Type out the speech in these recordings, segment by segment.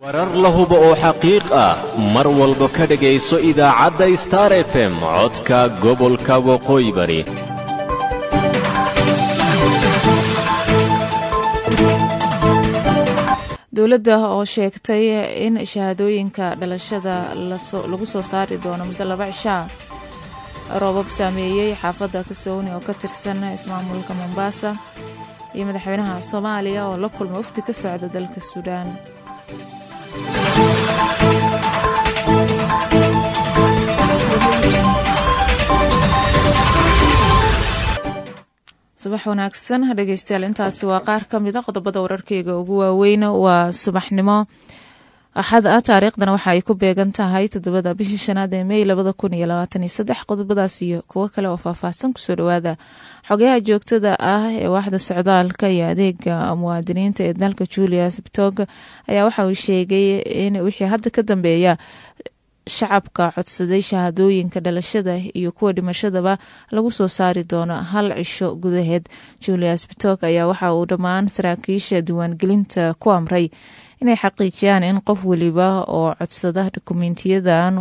warar la hubo oo xaqiiq ah mar walba ka dhegayso idaacadda star f m codka gobolka waqooyi bari dowladda oo sheegtay in shahaadooyinka dhalashada lagu soo saari doono muddo laba cishaa roobab saameeyey xaafadda kasooni oo ka tirsan ismaamulka mombaasa iyo madaxweynaha soomaaliya oo la kulma wafdi ka socda dalka suudaan subax wanaagsan dhegeystayaal intaasi waa qaar ka mida qodobada wararkeyga ugu waaweyn waa subaxnimo axad ah taariikhdana waxa ay ku beegan tahay toddobada bishii shanaad ee mey labada kun iyo labaatan iyo saddex qodobadaas iyo kuwo kale oo faahfaahsan kusoo dhawaada xogayaha joogtada ah ee waaxda socdaalka iyo adeega muwaadiniinta ee dalka julius bitog ayaa waxa uu sheegay in wixii hadda ka dambeeya shacabka codsaday shahaadooyinka dhalashada iyo kuwa dhimashadaba lagu soo saari doono hal cisho gudaheed julius bitok ayaa waxa uu dhammaan saraakiisha diiwaangelinta ku amray inay xaqiijiyaan in qof weliba oo codsada dukumentiyadan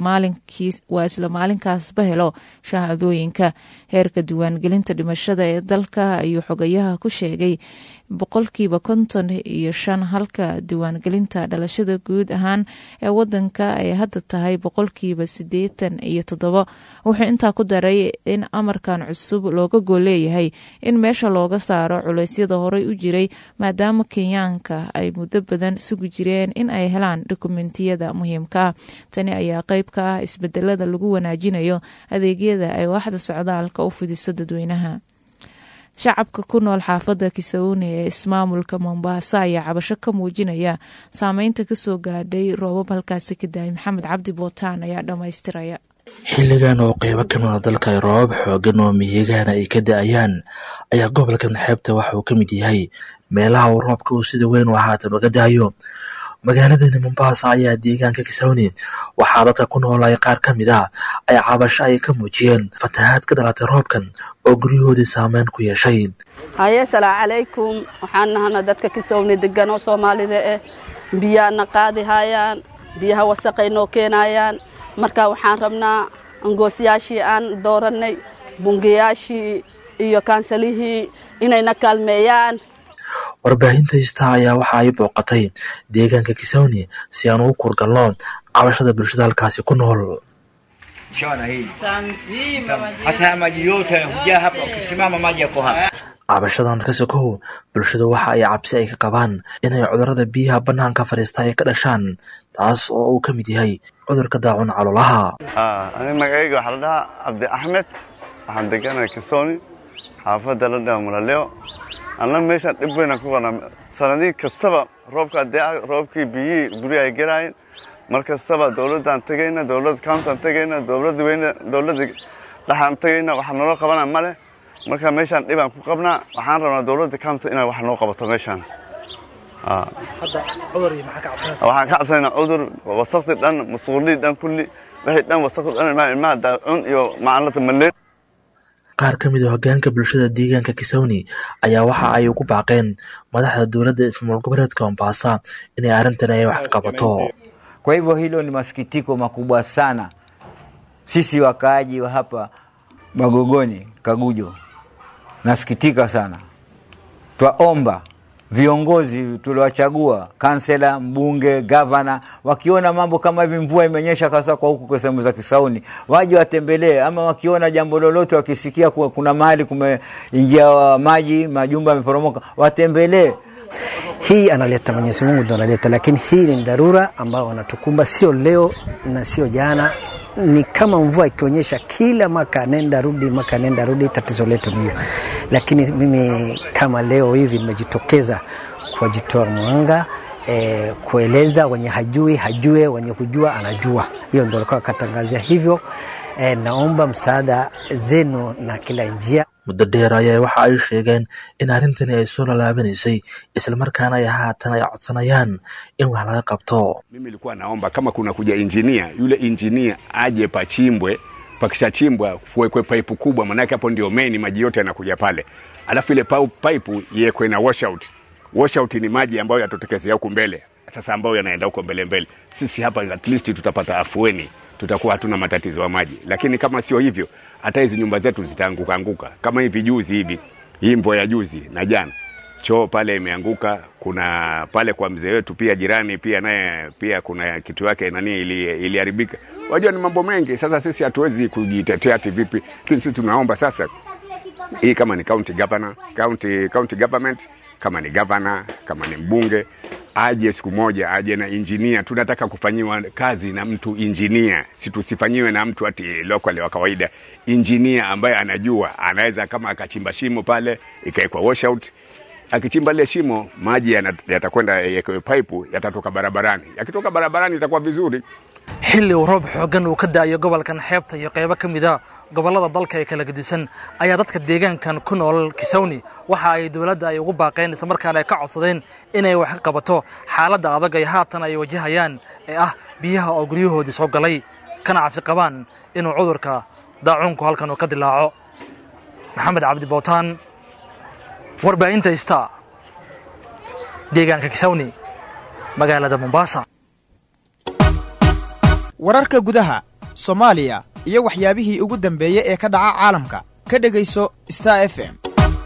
waa isla maalinkaasba helo shahaadooyinka heerka diiwaangelinta dhimashada ee dalka ayuu xogayaha ku sheegay boqolkiiba konton iyo shan halka diiwaangelinta dhalashada guud ahaan ee wadanka ay hadda tahay boqolkiiba sideetan iyo toddobo wuxuu intaa ku daray in amarkan cusub looga gol leeyahay in meesha looga saaro culeysyada horey u jiray maadaama kenyaanka ay muddo badan sugi jireen in ay helaan dokumentiyada muhiimka ah tani ayaa qeyb ka ah isbedelada lagu wanaajinayo adeegyada ay waaxda socdaalka u fidiso dadweynaha shacabka ku nool xaafadda kisauni ee ismaamulka mombaasa ayaa cabasho ka muujinaya saameynta kasoo gaadhay roobab halkaasi ka daayay maxamed cabdi bootaan ayaa dhammaystiraya xilligan oo qeybo kamida dalka ay roobab xoogan oo miyigaana ay ka da-ayaan ayaa gobolkan xeebta waxa uu ka mid yahay meelaha uu roobka uu sida weyn u haatan uga daayo magaaladani mombaasa ayaa deegaanka kisawni waxaa dadka ku noolay qaar ka mid a ay cabasho ay ka muujiyeen fatahaad ka dhalatay roobkan oo guryahoodii saameyn ku yeeshay haye asalaamu calaykum waxaan nahana dadka kisawni degan oo soomaalida ah biyaana qaadi hayaan biyaha wasaqay noo keenayaan marka waxaan rabnaa angoosyaashii aan doorannay bungayaashii iyo kaansalihii inayna kaalmeeyaan warbaahinta hista ayaa waxa ay booqatay deegaanka kisawni si aan ugu kurgalno cabashada bulshada halkaasi ku nool cabashadan ka sokow bulshadu waxa ay cabsi ay ka qabaan inay cudurada biyaha bannaanka fadhiista ay ka dhashaan taas oo uu ka mid yahay cudurka daacun caloolaha ani magacayga waxaa la dhahaa cabdi axmed waxaan deganay kisoni xaafadda la dhaha mulaleo anna meeshaan dhib weynaan ku qabnaa sanadii kastaba roobka adeeca roobkii biyihii gurya ay gelaayeen mar kastaba dowladdaan tegayna dowladda countaan tegayna dowladda weyne dowladda dhaxaan tegayna waxa noola qabana ma leh marka meeshaan dhibaan ku qabnaa waxaan rabnaa dowladda counta inay wax noo qabato meeshaan waxaan ka cabsanaynaa cudur wasakti dhan masuulii dhan kulli wixii dhan wasakti dhan ilmaha daacun iyo macalinta maleen qaar ka mid a hogaanka bulshada deegaanka kisawni ayaa waxa ay ugu baaqeen madaxda dowladda ismaamul goboleedka mombasa inay arrintan ay wax ka qabato kwa hivyo hilo ni masikitiko makubwa sana sisi wakaaji wa hapa magogoni kagujo nasikitika sana twaomba viongozi tuliwachagua kansela mbunge gavana wakiona mambo kama hivi mvua imenyesha kasa kwa huku kwa sehemu za kisauni waje watembelee ama wakiona jambo lolote wakisikia kuwa kuna mahali kumeingia maji majumba yameporomoka watembelee hii analeta Mwenyezi Mungu ndo analeta, lakini hii ni dharura ambao wanatukumba, sio leo na sio jana. Ni kama mvua ikionyesha kila maka nenda rudi, maka nenda rudi. Tatizo letu ni hiyo, lakini mimi kama leo hivi nimejitokeza kuwajitoa mwanga e, kueleza wenye hajui hajue, wenye kujua anajua. Hiyo ndo alikuwa akatangazia hivyo. E, naomba msaada zenu na kila njia muddo dheer ayaa waxa ay sheegeen in arrintani ay soo lalaabanaysay islamarkaana ay haatan ay codsanayaan in wax laga qabto Mimi nilikuwa naomba kama kuna kuja injinia, yule injinia aje pachimbwe, pakishachimbwa kuwekwe paipu kubwa, maanake hapo ndio main, maji yote yanakuja pale, alafu ile pau- paipu iwekwe na washout. Washout ni maji ambayo yatotokezea huku mbele. sasa ambayo yanaenda huko mbele mbele. Sisi hapa at least tutapata afueni, tutakuwa hatuna matatizo ya maji, lakini kama sio hivyo, hata hizi nyumba zetu zitaanguka anguka. Kama hivi juzi hivi, hii mvua ya juzi na jana, choo pale imeanguka. Kuna pale kwa mzee wetu pia jirani pia naye pia kuna kitu yake nani ili- iliharibika. Wajua ni mambo mengi. Sasa sisi hatuwezi kujitetea ati vipi, lakini sisi tunaomba sasa hii kama ni county governor, county, county government kama ni governor, kama ni mbunge aje siku moja aje na injinia. Tunataka kufanyiwa kazi na mtu injinia, si tusifanyiwe na mtu ati local wa kawaida. Injinia ambaye anajua, anaweza kama akachimba shimo pale ikawekwa washout, akichimba lile shimo maji yana- yatakwenda yakewe pipe yatatoka barabarani, yakitoka barabarani itakuwa vizuri. xilli uu roob xooggan uu ka da'ayo gobolkan xeebta iyo qaybo ka mid a gobollada dalka ee kala gedisan ayaa dadka deegaankan ku nool kisawni waxa ay dowladda ay ugu baaqeen isla markaana ay ka codsadeen inay wax ka qabato xaaladda adag ay haatan ay wajahayaan ee ah biyaha oo guryahoodii soo galay kana cabsi qabaan inuu cudurka daacuunku halkan uu ka dilaaco maxamed cabdi bootaan warbaahinta ista deegaanka kisawni magaalada mombasa wararka gudaha soomaaliya iyo waxyaabihii ugu dambeeyey ee ka dhaca caalamka ka dhegayso star f m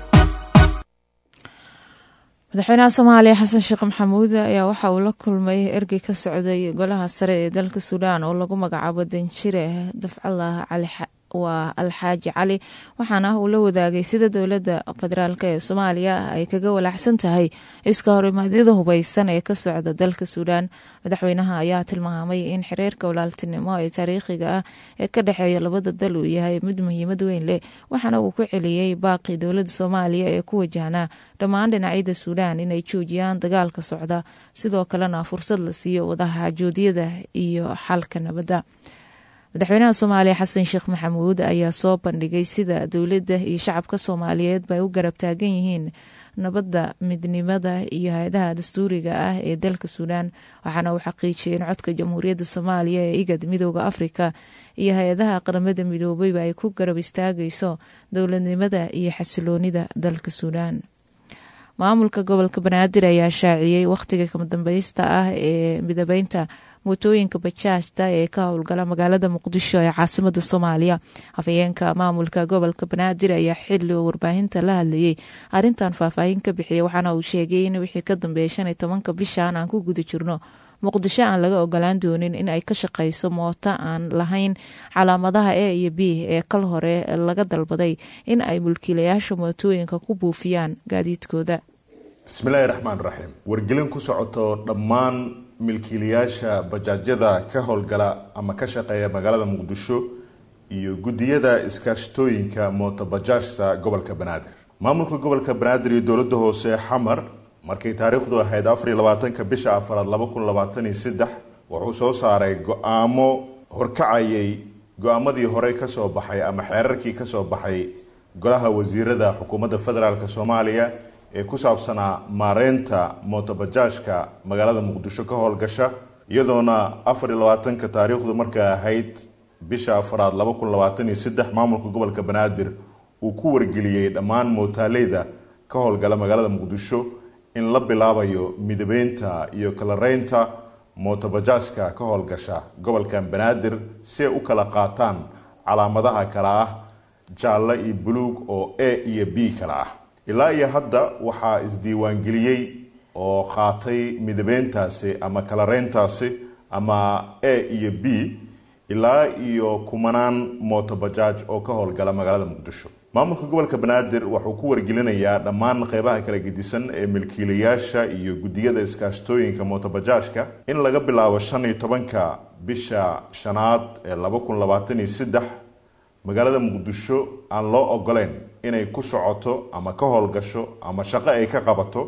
madaxweynaha soomaaliya xasan sheekh maxamuud ayaa waxa uu la kulmay ergey ka socday golaha sare ee dalka suudaan oo lagu magacaabo danjire dafcalah cali waa alxaaji cali waxaana uu la wadaagay sida dowladda federaalk ee soomaaliya ay kaga walaacsan tahay iska horimaadyada hubeysan ee ka socda dalka suudaan madaxweynaha ayaa tilmaamay in xiriirka walaaltinimo ee taariikhiga ah ee ka dhexeeya labada dal uu yahay mid muhiimad weyn leh waxaana uu ku celiyey baaqii dowladda soomaaliya ee ku wajahnaa dhammaan dhinacyada suudaan inay joojiyaan dagaalka socda sidoo kalena fursad la siiyo wadaxaajoodyada iyo xalka nabadda madaxweynaha soomaaliya xasan sheekh maxamuud ayaa soo bandhigay sida dowladda iyo shacabka soomaaliyeedba ay u garab taagan yihiin nabadda midnimada iyo hay-adaha dastuuriga ah ee dalka suudaan waxaana uu xaqiijiyay in codka jamhuuriyadda soomaaliya ee igad midooda afrika iyo hay-adaha qaramada midoobeyba ay ku garab istaagayso dowladnimada iyo xasiloonida dalka suudaan maamulka gobolka banaadir ayaa shaaciyey wakhtiga kamadambeysta ah ee midabeynta mootooyinka bajaajta ee ka howlgala magaalada muqdisho ee caasimada soomaaliya afhayeenka maamulka gobolka banaadir ayaa xili oo warbaahinta la hadlayey arintan faahfaahin ka bixiyay waxaana uu sheegay in wixii ka dambeeya shan iyo tobanka bishan aan ku guda jirno muqdisho aan laga ogolaan doonin in ay ka shaqeyso mooto aan lahayn calaamadaha e iyo b ee kal hore laga dalbaday in ay mulkiilayaasha mootooyinka ku buufiyaan gaadiidkooda bismillaahi raxmaan raxiim wargelin ku socoto dhammaan milkiilayaasha bajaajyada ka howlgala ama ka shaqeeya magaalada muqdisho iyo guddiyada iskaashtooyinka mootobajaajta gobolka banaadir maamulka gobolka banaadir iyo dowladda hoose xamar markay taariikhdu ahayd afariyo labaatanka bisha afaraad laba kun labaatan iyo saddex wuxuu soo saaray go-aamo horkacayay go-aamadii horey kasoo baxay ama xeerarkii kasoo baxay golaha wasiirada xukuumadda federaalk soomaaliya ee ku saabsanaa maareynta mootobajaajka magaalada muqdisho ka howlgasha iyadoona afar iyo labaatanka taariikhdu markay ahayd bisha afaraad laba kun labaatan iyo saddex maamulka gobolka banaadir uu ku wargeliyey dhammaan mootaaleyda ka howlgala magaalada muqdisho in la bilaabayo midabeynta iyo kalareynta mootobajaajka ka howlgasha gobolkan banaadir si ay u kala qaataan calaamadaha kale ah jaalle iyo buluug oo a iyo b kale ah ilaa iyo hadda waxaa isdiiwaangeliyey oo qaatay midabeyntaasi ama kalareyntaasi ama a iyo b ilaa iyo kumanaan mootobajaaj oo ka howlgala magaalada muqdisho maamulka gobolka banaadir wuxuu ku wargelinayaa dhammaan qeybaha kala gedisan ee milkiilayaasha iyo guddiyada iskaashtooyinka mootobajaajka in laga bilaabo shan iyo tobanka bisha shanaad ee laba kun labaatan iyo saddex magaalada muqdisho aan loo ogoleyn inay ku socoto ama ka howlgasho ama shaqo ay ka qabato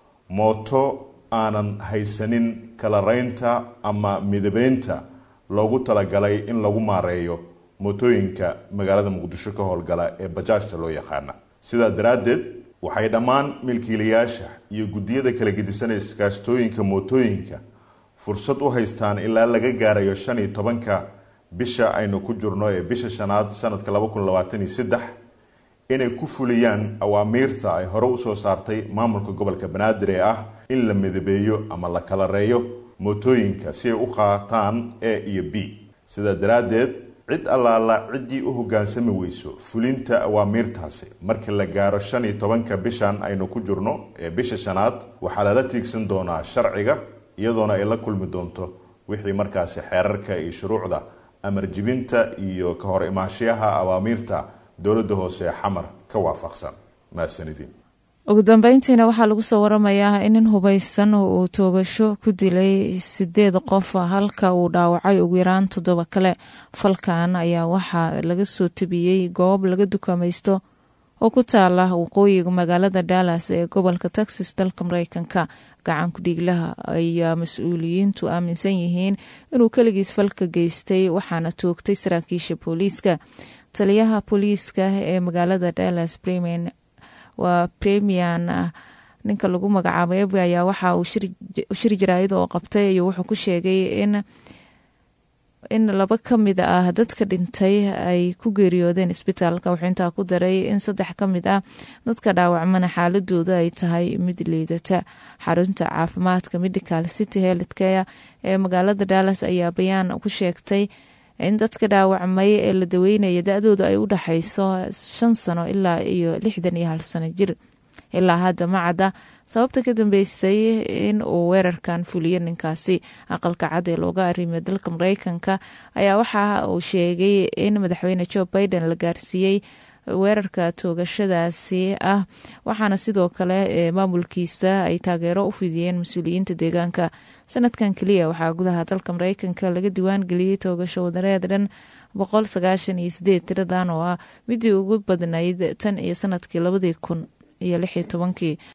mooto aanan haysanin kalareynta ama midabeynta loogu talagalay in lagu maareeyo mootooyinka magaalada muqdisho ka howlgala ee bajaajta loo yaqaana sidaa daraaddeed waxay dhammaan milkiilayaasha iyo guddiyada kala gedisan ee iskaashtooyinka mootooyinka fursad u haystaan ilaa laga gaarayo shan iyo tobanka bisha aynu ku jirno ee bisha shanaad sanadka laba kun labaatan iyo saddex inay ku fuliyaan awaamiirta ay hore usoo saartay maamulka gobolka banaadir ee ah in la midabeeyo ama la kalareeyo mootooyinka si ay u qaataan a iyo b sidaa daraaddeed cid allaala ciddii u hoggaansami weyso fulinta awaamiirtaasi markii la gaaro shan iyo tobanka bishan aynu ku jirno ee bisha shanaad waxaa lala tiigsan doonaa sharciga iyadoona ay la kulmi doonto wixii markaasi xeerarka iyo shuruucda amar jibinta iyo ka hor imaashiyaha awaamiirta dowladda hoose ee xamar ka waafaqsan mahadsanidin ugu dambeyntiina waxaa lagu soo waramayaa in nin hubaysan uu toogasho ku dilay sideed qof halka uu dhaawacay ugu yaraan toddoba kale falkan ayaa waxaa laga soo tabiyey goob laga dukamaysto oo ku taala waqooyiga magaalada dallas ee gobolka texas dalka mareykanka gacan ku-dhiiglaha ayaa mas-uuliyiintu aaminsan yihiin inuu keligiis falka geystay waxaana toogtay saraakiisha booliiska taliyaha booliiska ee magaalada dallas bremen waa premian ninka lagu magacaabo ebi ayaa waxa uu shir jaraayad oo qabtay ayuu wuxuu ku sheegay in in laba ka mid ah dadka dhintay ay ku geeriyoodeen isbitaalka wuxuu intaa ku daray in saddex ka mid ah dadka dhaawacmana xaaladooda ay tahay mid liidata xarunta caafimaadka medical city healthcare ee magaalada dallas ayaa bayaan ku sheegtay in dadka dhaawacmay ee la daweynaya da-dooda ay u dhexayso shan sano ilaa iyo lixdan iyo hal sano jir ilaa hadda ma cadda sababta ka dambeysay in uu weerarkan fuliyo ninkaasi aqalka cad ee looga arimay dalka mareykanka ayaa waxa uu sheegay in madaxweyne joe biden la gaarsiiyey weerarka toogashadaasi ah waxaana sidoo kale maamulkiisa ay taageero u fidiyeen mas-uuliyiinta deegaanka sanadkan keliya waxaa gudaha dalka mareykanka laga diwaan geliyey toogasho wadareed dhan boqol sagaashan iyo sideed tiradan oo ah midii ugu badnayd tan iyo sanadkii labadii kun iyo lix iyo tobankii